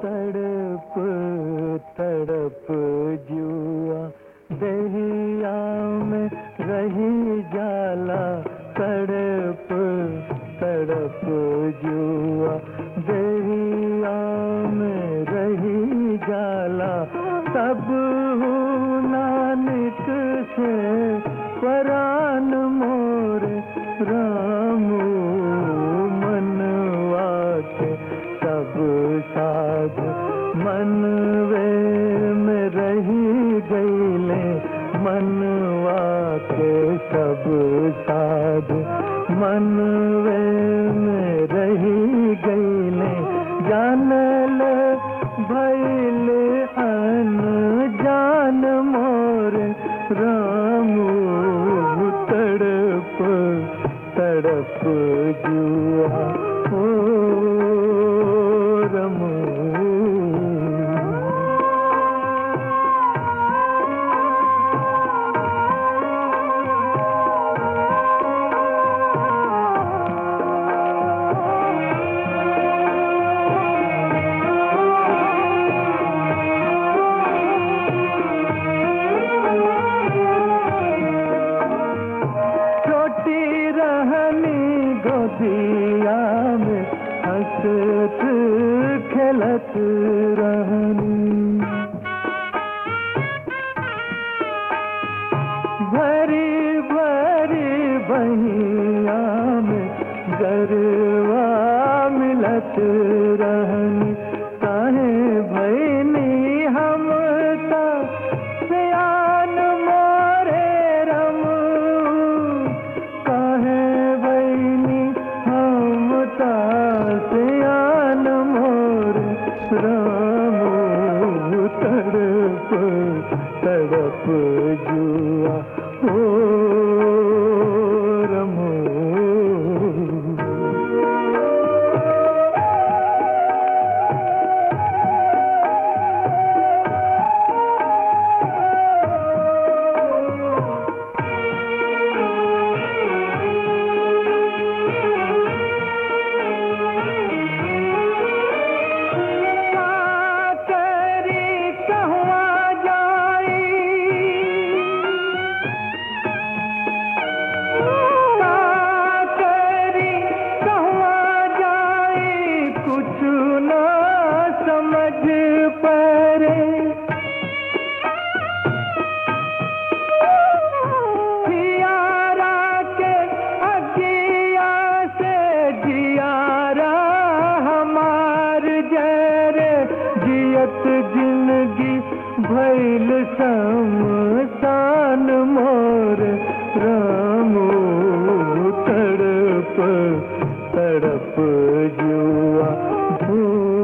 तड़प तड़प जुआ दहिया में रही जाला तड़प तड़प जुआ दहिया में रही जाला तब नानक से परान मोर रामू मनवा के सब साध मनवे में रही गईले मनवा के सब साध मनवे में रही गईले जानल भैल अन जान मोर रामू तड़प तड़प जुआ ओ रमू छोटी रहनी गोदिया में हंसत खेलत रहनी भरी भरी बहिया में गरवा मिलत रहनी काहे भैनी हम ता सियान मोरे रम काहे भैनी हम ता सियान मोर राम तड़प तड़प जुआ ओ रमो करी कहवा जाई करी कहवा जाई कुछ न समझ परे जियारा के अगिया से जियारा हमार जरे जियत जिंदगी भैल समसान मोर रामो तड़प तड़प जुआ धू